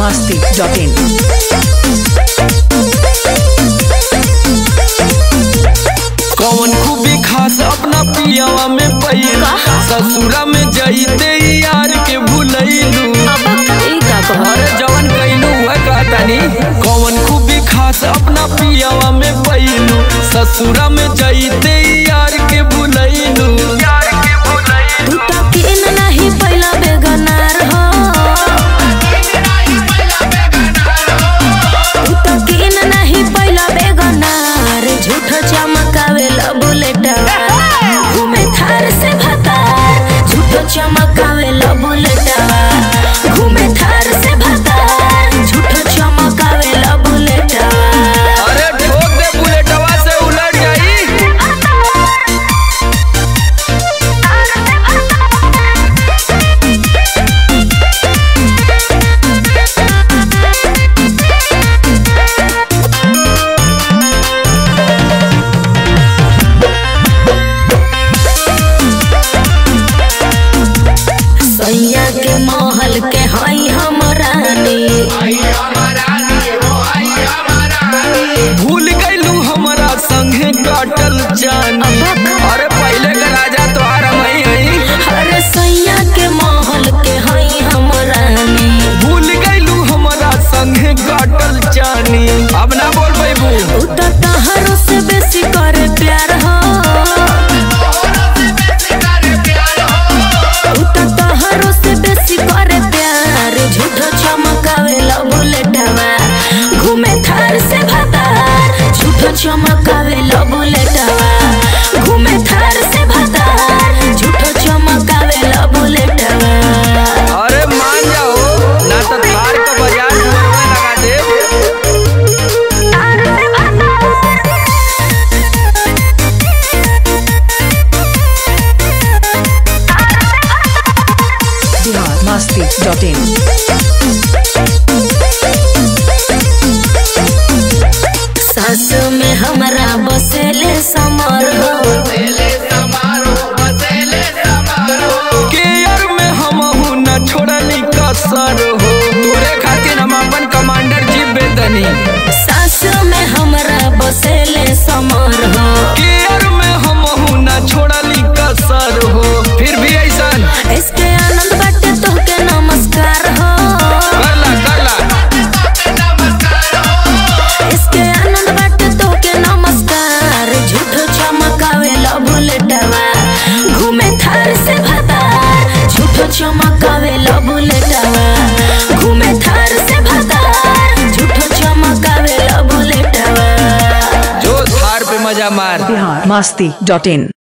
masti.in. कौन खूबी खास अपना पियावा में पैला ससुरा में जईते यार के भूलैलू अरे जवन कैलू है कहतानी कौन खूबी खास अपना पियावा में पैलू ससुरा में जईते यार के भूलैलू यार के भूलैलू तू तो किन नहीं पहिला बेगनार हो तू तो किन नहीं पहिला बेगनार झूठ चमकावे ला बुलेटवा घूमे थार से भतार झूठ चमकावे ला बुलेटवा घूमे थार से भतार झूठ चमकावे ला बुलेटवा अरे ठोक दे बुलेटवा से उलट जाई सैया के महल के हई हम रानी भूल गईलू हमारा संगे काटल जानी अरे पहले का राजा तोहार मई हई अरे सैया के महल के हई हम रानी भूल गईलू हमारा संगे काटल जानी अब ना बोल पैबू उ तो तहरो से बेसी करे प्यार हो उ तो तहरो से बेसी करे प्यार झूठो चमकावे ला बुलेटवा घूमे थार से भतार झूठो चमकावे ला बुलेटवा घूमे थार से भतार झूठो चमकावे ला बुलेटवा अरे मान जाओ ना तो थार का बाजार में लगा दे Bihar masti.in. सास में हमरा बसेले समर हो केयर में हम हूँ न छोड़नी कसर हो तोरे खातिर हम अपन कमांडर जी बेदनी सास में हमरा बसेले समर हो केयर में हम हूँ न छोड़नी कसर हो फिर भी ऐसा इसके आनंद बाटे तोहके नमस्कार हो करला करला इसके आनंद बाटे तोहके नमस्कार झूठो चमकावे ला बुलेटवा घूमे थार से भतार झूठो चमकावे ला बुलेटवा घूमे थार से भतार झूठो चमकावे ला बुलेटवा जो थार पे मजा मार Bihar masti.in.